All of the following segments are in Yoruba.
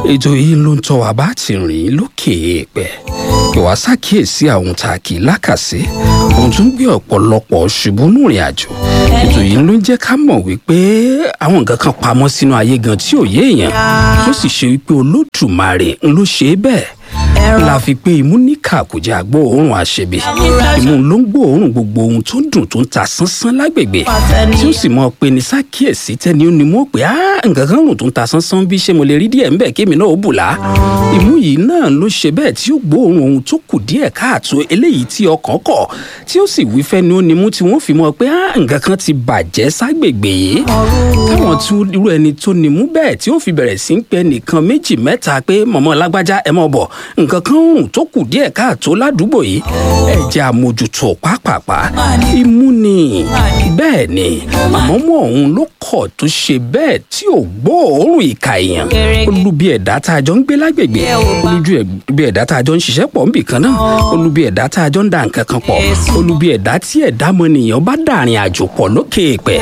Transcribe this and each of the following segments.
ètò yìí ló ń tọ́ wa bá ti rìn lókè èèpẹ̀ ìwà ṣàkíyèsí àwọn tá a kì í lákàsí ohun tó ń gbé ọ̀pọ̀lọpọ̀ ṣubú nùrìn àjò ètò yìí ló ń jẹ́ ká mọ̀ wípé àwọn nǹkan kan pamọ́ sínú ayé gan tí ò yé èèyàn tó sì ṣe wípé olódùmarè ń ló ṣe é bẹ́ẹ̀ la fi pé imú níkà kò jẹ́ àgbọ̀ òórùn àṣebi imú ló ń gbọ́ òórùn gbogbo ohun tó dùn tó ń ta sánsán lágbègbè tí ó sì mọ̀ pé ní sákìyèsí tẹ́ni ó ní mọ̀ pé á nǹkan kan rùn tó ń ta sánsán bí ṣé mo lè rí díẹ̀ ńbẹ̀ kémi náà ó bùlá imú yìí náà ló ṣe bẹ́ẹ̀ tí ó gbọ́ òórùn ohun tó kù díẹ̀ káàtó eléyìí tí ọkàn kọ̀ tí ó sì wí fẹ́ni ó ní mú tí wọ́n fi mọ̀ pé á nǹkan kan ti bàjẹ́ ságbègbè yìí káwọn tí irú ẹni tó ní mú bẹ́ẹ̀ tí ó fi bẹ̀rẹ̀ sí ń pẹ nìkan méjì mẹ́ta pé mọ̀mọ́ lágbájá ẹ mọ̀ bọ̀ nǹkan kan rùn tó kù díẹ̀ káàtó ládùúgbò yìí ẹ jẹ́ àmójútó pápápá imú ni bẹ́ẹ̀ ni àmọ́ mọ́ òun ló kọ̀ tó ṣe bẹ́ẹ̀ tí ò gbọ́ òórùn ìka èèyàn olúbi ẹ̀dá tá a jọ ń gbé lágbègbè olújú bí ẹ̀dá tá a jọ ń ṣiṣẹ́ pọ̀ níbì kan náà olúbi ẹ̀dá tá a jọ ń da nǹkan kan pọ̀ olúbi ẹ̀dá tí ẹ̀dá mọ́nìyàn bá dàrin àjò pọ̀ lókè èèpẹ̀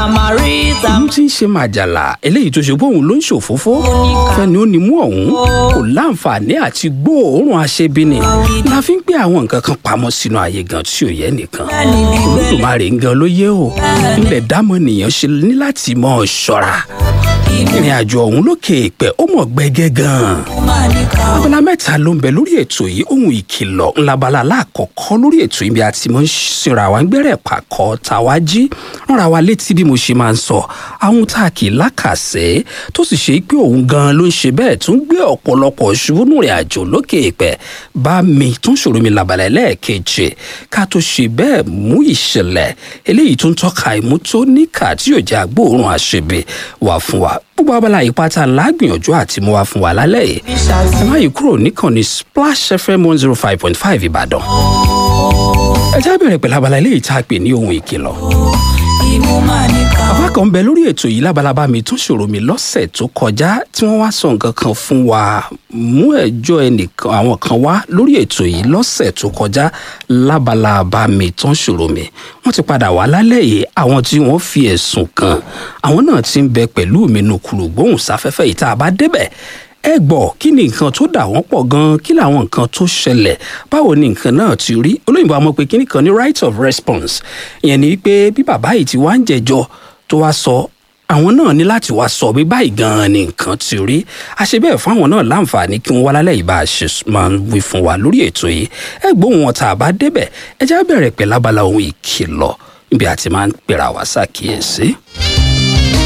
ìlú tí ń ṣe màjàlá eléyìí tó ṣe pé òun ló ń ṣòfófó fẹ́ni ó ní mú ọ̀hún kò láǹfààní àti gbóòórùn aṣebíni la fi ń gbé àwọn nǹkan kan pamọ́ sínú ayé gan tí ò yẹ nìkan olódùmarè ń gan ló yé o ilẹ̀ dámọ̀ nìyẹn ṣe ní láti mọ̀ ọ́ ṣọ́ra ìrìn àjò ọ̀hún lókè ìpẹ́ ó mọ̀ gbẹ́gẹ́ gan-an abala mẹ́ta ló ń bẹ lórí ètò yìí ohun ìkìlọ̀ ńlábala aláàkọ́kọ́ lórí ètò yìí bí a ti mọ̀ ń sinra wa ń gbẹ́rẹ̀ pàkọ́ tàwa jí ránra wa létí bí mo ṣe máa ń sọ àwọn tá a kì í lákàsẹ́ tó sì ṣe pé òun gan-an ló ń ṣe bẹ́ẹ̀ tó ń gbé ọ̀pọ̀lọpọ̀ ṣubú nù rìn àjò lókè ìpẹ́ bá mi tó ń ṣòro mi làbàlẹ̀ lẹ́ẹ̀kejì ká tó ṣe bẹ́ẹ̀ mú ìṣẹ̀lẹ̀ eléyìí tó ń tọ́ka ìmú tó níkà tí yóò jẹ́ agbóòrùn àṣebè wà fún wa gbogbo abala ìpátá lágbìyànjú àti mú wa fún wa lálẹ́ yìí ẹ má yí kúrò níkànnì splash fm one zero five point five ìbàdàn ẹ já bẹ̀rẹ̀ pẹ̀lú abala eléyìí tá a pè ní ohun ìkìlọ̀ bàbá kan bẹ lórí ètò yìí labalábá mi tó ṣòro mi lọ́sẹ̀ tó kọjá tí wọ́n wá sọ nǹkan kan fún wa mú ẹjọ́ ẹnìkan àwọn kan wá lórí ètò yìí lọ́sẹ̀ tó kọjá labalábá mi tó ṣòro mi wọ́n ti padà wá lálẹ́ yìí àwọn tí wọ́n fi ẹ̀sùn kàn àwọn náà ti ń bẹ pẹ̀lú mi nùkúrú gbóhùn sáfẹ́fẹ́ yìí tá a bá débẹ̀ ẹ gbọ́ kí ni nǹkan tó dà wọ́n pọ̀ gan-an kí làwọn nǹkan tó ṣẹlẹ̀ báwo ni nǹkan náà ti rí olóyìnbó àmọ́ pé kíní kan ní right of response ìyẹn ni pé bí bàbá yìí ti wá ń jẹjọ tó wá sọ àwọn náà ní láti wá sọ bí báyìí gan-an ni nǹkan ti rí a ṣe bẹ́ẹ̀ fún àwọn náà láǹfààní kí wọ́n wá lálẹ́ yìí bá a ṣe máa ń wí fún wa lórí ètò yìí ẹ gbóhùn wọn tá a bá débẹ̀ ẹ já bẹ̀rẹ̀ pẹ̀lú abala ohun ìkìlọ̀ níbi àti máa ń pèrà wá ṣàkíyèsí.